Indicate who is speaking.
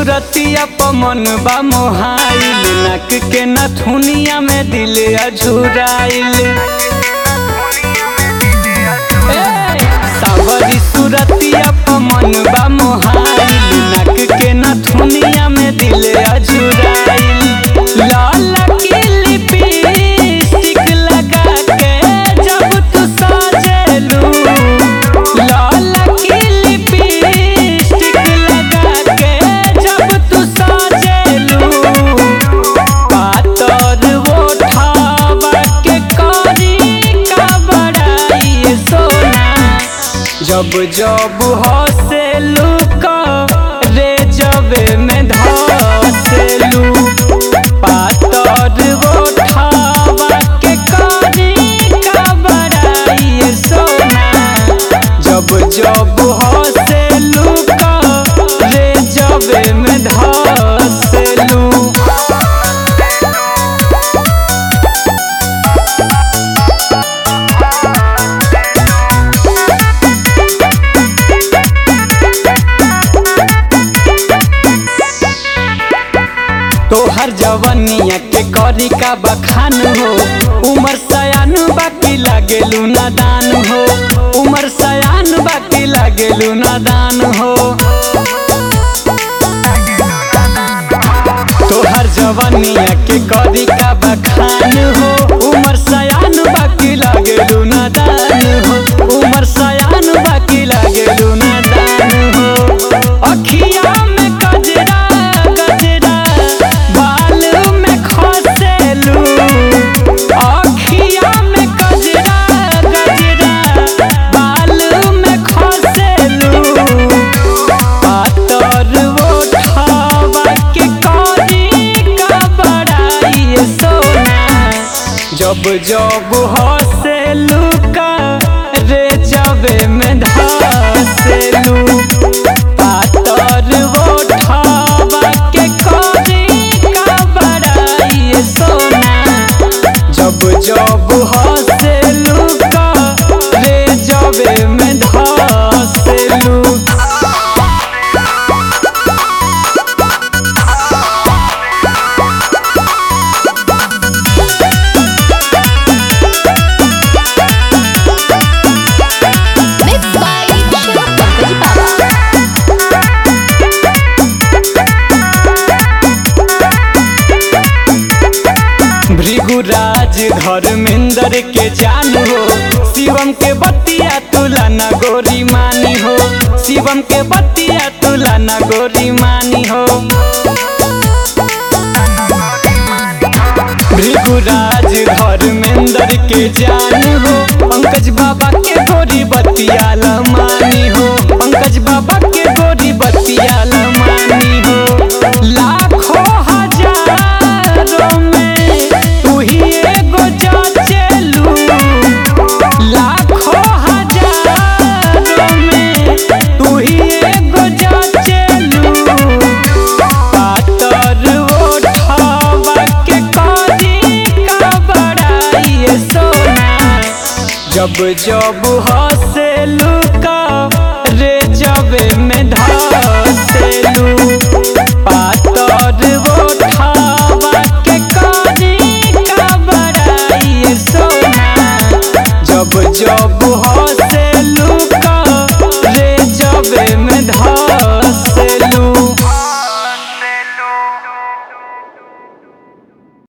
Speaker 1: सूरतिया पमन बा मोहाइल नाक के नथुनिया में दिल अझुराइल सावरी सूरतिया पमन बा मोहाइल नाक के नथुनिया में दिल अझुराइल लाल की लिपस्टिक लगा के जब तू साजेलू लाल की लिपस्टिक लगा के जब तू साजेलू पातर ओठावा के करी का बड़ाई सोना जब जब हसेलू का रे जबे में धसेलू पातर ओठावा के करी का बड़ाई सोना जब जब हसेलू का रे जबे में धसेलू तोहर जवनिया के करी का बखान हो उमर सयान बाकी लागेलू नादान हो उमर सयान बाकी लागेलू नादान हो तोहर जवनिया के करी का बखान हो उमर सयान बाकी लागेलू नादान हो उमर सयान बाकी लागेलू नादान हो अखिया में गजरा गजरा बाल में खसेलू अखिया में गजरा गजरा बाल में खसेलू पातर ओठावा के करी का बड़ाई सोना जब जब हसेलू का रे जबे में धसेलू पातर ओठावा के करी का बड़ाई सोना जब जब हसेलू का रे जबे में धसेलू
Speaker 2: Mixed by Shiva Pankaj Baba.
Speaker 1: भृगुराज Dharmendra के जान हो शिवम के बतिया तुलना गोरी मानी हो शिवम के बतिया तुलना गोरी मानी हो भृगुराज धर्मेंद्र के जान हो पंकज बाबा के गोरी बतिया मानी हो पंकज बाबा के गोरी बतिया मानी हो लाखों हजारों में तू ही एगो जाचेलू लाखों हजारों में तू ही एगो जाचेलू पातर ओठावा के करी का बड़ाई सोना जब जब हसेलू का रे जबे में धसेलू पातर ओठावा के करी का बड़ाई सोना जब जब